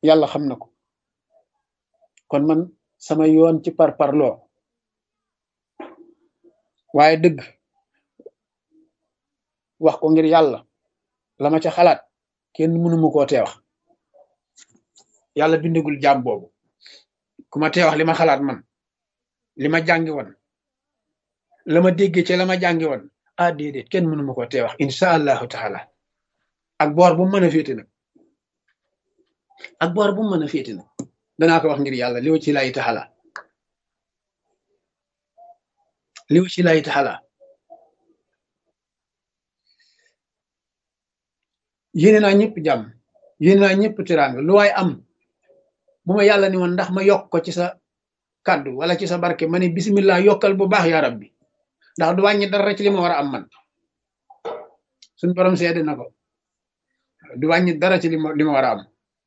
yàlla xam na ko kon man sama yoon ci par parloo waaye dëgg wax ko ngir yàlla la ma ca xalaat kenn mënuma koo tee wax yàlla bindagul jaam boobu ku ma tee wax li ma xalaat man li ma jàngi woon la ma déggee ci la ma jàngi woon ah déedéet kenn mënuma koo tee wax insha allahu taala ak boor bu mu mën a féete nag ak boor bu mu mën a féete nag danaa ko wax ngir yàlla liw ci lay taxala liw ci lay taxala yéene naa ñëpp jàmm yéene naa ñëpp teraanga lu waay am bu ma yàlla ni woon ndax ma yokk ko ci sa kàddu wala ci sa barke ma ne bismillah yokkal bu baax yaa rabbi ndax du wàññi dara ci li ma war a am man suñ borom seede na ko du wàññi dara ci li ma li ma war a am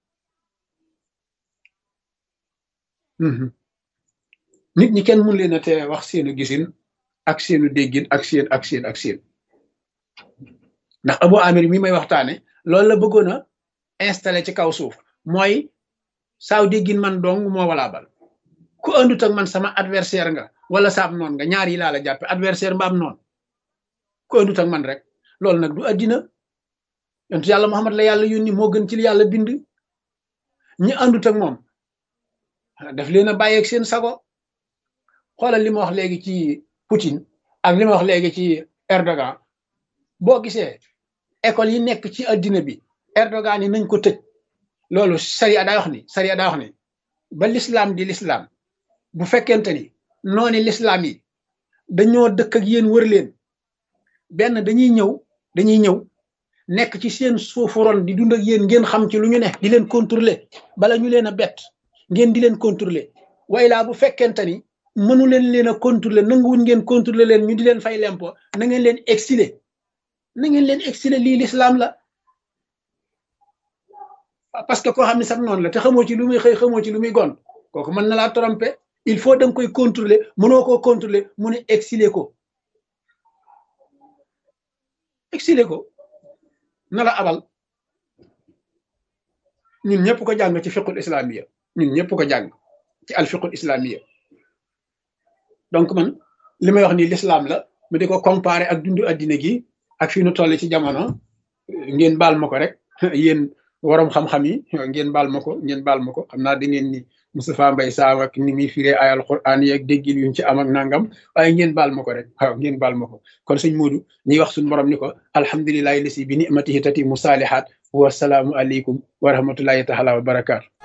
nit ñi kenn mun leen a te wax seenu gisin ak seenu déggin ak seen ak seen ak seen ndax Abu Amir mi may waxtaane loolu la bëggoon a installé ci kaw suuf mooy saaw déggin man dong moo walaabal ku andut ak man sama adversaire nga wala saab noon nga ñaar yi laa la jàppe adversaire mbaam noon ku andut ak man rek loolu nag du addina yontu yàlla Muhammad la yàlla yónni moo gën ci li yàlla bind ñi andut ak moom daf leen a bàyyeeg seen sago xoolal li ma wax léegi ci Poutine ak li ma wax léegi ci Erdogan boo gisee école yi nekk ci addina bi Erdogan yi nañ ko tëj loolu sariya daa wax ni sariya daa wax ni ba l'islam di l'islam bu fekkente ni nooni l'islam yi dañoo dëkk ak yéen wër leen benn dañuy ñëw dañuy ñëw nekk ci seen suufu ron di dund ak yéen ngeen xam ci lu ñu ne di leen contrôler bala ñu leen a bett ngeen di leen contrôler way laa bu fekkente ni mënu leen leen a contrôler nanguwuñ ngeen contrôler leen ñu di leen fay lempo na ngeen leen exiler na ngeen leen exiler lii l'islam la parce que koo xam ne sax noonu la te xamoo ci lu muy xëy xamoo ci lu muy gon kooku mën na laa tromper il faut da nga koy contrôler mënoo koo contrôler mu ne exiler ko exiler ko na la abal ñun ñëpp ko jàng ci fiqul islamiya ñun ñëpp ko jàng ci al fiqul islamiya donc man li may wax nii l'islam la mu di ko comparer ak dundu addina gi ak fi nu toll ci jamono ngeen baal ma ko rek yéen waroom xam-xam yi ngeen baal ma ko ngeen baal ma ko xam naa da ngeen ni Moustapha Mbaye Sam ak ni muy firee ay alquran yi ak déggil yuñ ci am ak nangam waaye ngeen baal ma ko rek waaw ngeen baal ma ko kon sëñ Modou ñuy wax suñu borom ni ko alhamdulilahi lasi bi nimatihi tati mu saalihaat wasalaamu aleykum wa rahmatullahi taala wa barakaatu